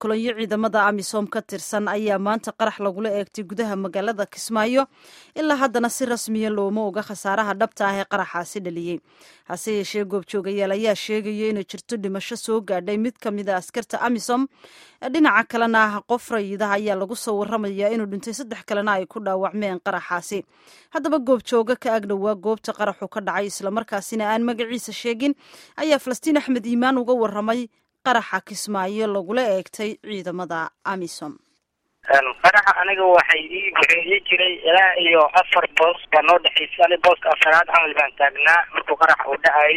kolonyo ciidamada amisom ka tirsan ayaa maanta qarax lagula eegtay gudaha magaalada kismaayo ilaa haddana si rasmiya looma oga khasaaraha dhabta ah ee qaraxaasi dhaliyey hase yeeshee goobjoogayaal ayaa sheegaya inay jirto dhimasho soo gaadhay mid ka mid a askarta amisom dhinaca kalena ah qof rayidaha ayaa lagu soo waramayaa inuu dhintay saddex kalena ay ku dhaawacmeen qaraxaasi haddaba goobjooga ka agdhowaa goobta qaraxu ka dhacay islamarkaasina aan magaciisa sheegin ayaa falastiin axmed iimaan uga waramay qaraxa kismaayo lagula eegtay ciidamada amisom qaraxa aniga waxay ii wuxuu ii jiray ilaa iyo afar boos baa noo dhexaysa ani booska afaraad camal baan taagnaa markuu qaraxa uu dhacayay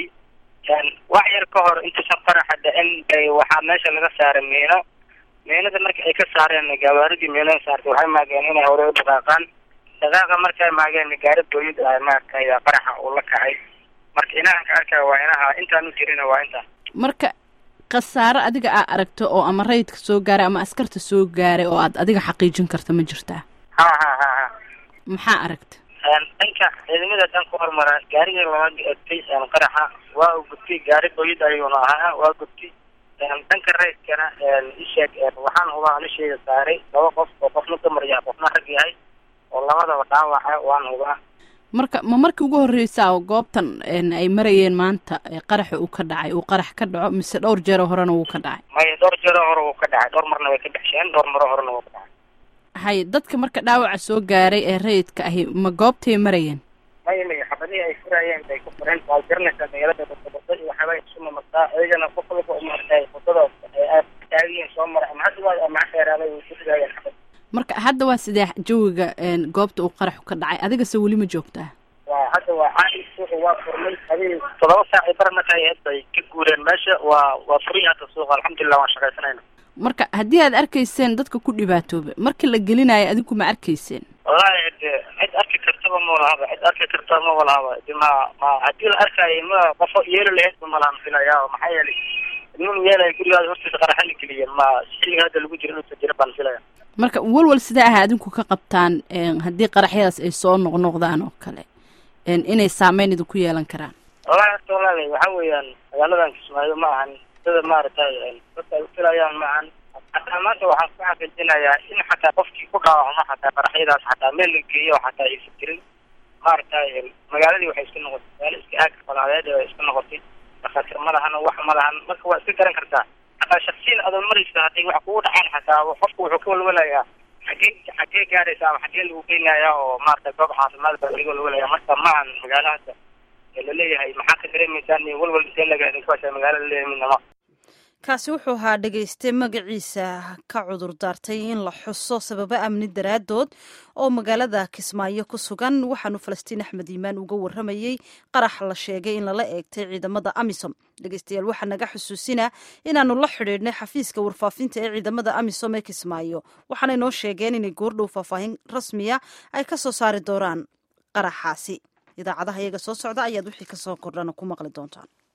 wax yar ka hor intuusan qaraxa dhicin bay waxaa meesha laga saaray miino miinada marka ay ka saareen gawaaridii miinada saartay waxay maageen inay hore u dhaqaaqaan dhaqaaqa markay maageen gaari booyid ah maaragtay qaraxa uu la kacay marka inahan ka arkaya waa inaha intaan u jirina waa intaas marka khasaaro adiga aa aragto oo ama rayidka soo gaaray ama askarta soo gaaray oo aad adiga xaqiijin karta ma jirtaa ha ha ha ha maxaa aragta dhanka ciidamada dhan ku hormara gaarigii lama egtay qaraxa waa u gudtay gaari booyid ayuuna ahaa waa gudtay dhanka rayidkana isheeg waxaan hubaa alisheeda saaray laba qof oo qofna dumar yahay qofna rag yahay oo labadaba dhaawaca waan hubaa marka ma markii ugu horreysaa oo goobtan ay marayeen maanta qaraxa uu ka dhacay uu qarax ka dhaco mise dhowr jeero horena wuu ka dhacay maya dhowr jeero hore wuu ka dhacay dhowr marna way ka dhexsheen dhowr maro horena wuu ka dhacay hay dadka marka dhaawaca soo gaaray ee rayidka ahi ma goobtay marayeen maya maya xabadihii ay furayeen bay ku fureen waa garanaysaa magaalada wadada iyo waxaabay isu mamartaa iyagana qof walba maartay wadada aad taagiyin soo mara ama hadda waa ama dheeraaday way ku ridaayeen xabad marka hadda waa sidee jawiga goobta uu qaraxu ka dhacay adigase weli ma joogtaa waa hadda waa caadi suuqa waa furmay hadii toddoba saac ay bar markay ahayd bay ka guureen meesha waa waa furay hadda suuqa alxamdulilah waan shaqaysanayna marka haddii aad arkayseen dadka ku dhibaatooba markii la gelinayo adigu ma arkayseen wallahi de cid arki kartaba ma walahaba cid arki karta ma walahaba de ma ma haddii la arkaayo ma qofo yeeli lahayd ba malahan filaya maxaa yeelay nin yeelaya gurigaada hortiisa qaraxa la geliyeen ma xilliga hadda lagu jiro inuusa jira baan filaya marka walwal sidee ah adinku ka qabtaan haddii qaraxyadaas ay soo noqnoqdaan oo kale inay saameyn idinku yeelan karaan wallahi horta walaali waxa weeyaan magaaladan kismaayo ma ahan sida maaragtay dadka ay ufilayaan ma ahan hataa maanta waxaan ku xaqiijinayaa in xataa qofkii ku dhaawacmo xataa qaraxyadaas xataa meel la geeyo xataa aysan jirin maaragtay magaaladii waxay iska noqotay magaalo iska aag balaadeed ay iska noqotay dhakhaatiir ma lahan wax ma lahan marka waa iska garan kartaa hataa shaksiyan adoon maraysa hadday wax kugu dhacaan xataa qofku wuxuu ka walwalayaa xagee xagee gaaraysa ama xagee lagu geynaya oo maaragtay goob caafimaad baa laga walwalaya marka maahan magaalahasa laleeyahay maxaa ka dareemaysaan iyo walwal intee laga idinku hasha magaala laleeyahay midnama kaasi wuxuu ahaa dhegayste magaciisa ka cudur daartay in la xuso sababo amni daraaddood oo magaalada kismaayo ku sugan waxaanu falastiin axmed iimaan uga waramayey qarax la sheegay in lala eegtay ciidamada amisom dhegaystayaal waxaa naga xusuusinaa inaanu la xidhiidhnay xafiiska warfaafinta ee ciidamada amisom ee kismaayo waxaanay noo sheegeen inay goordhow faahfaahin rasmiya ay ka soo saari doonaan qaraxaasi idaacadaha iyaga soo socda ayaad wixii kasoo kordhana ku maqli doontaan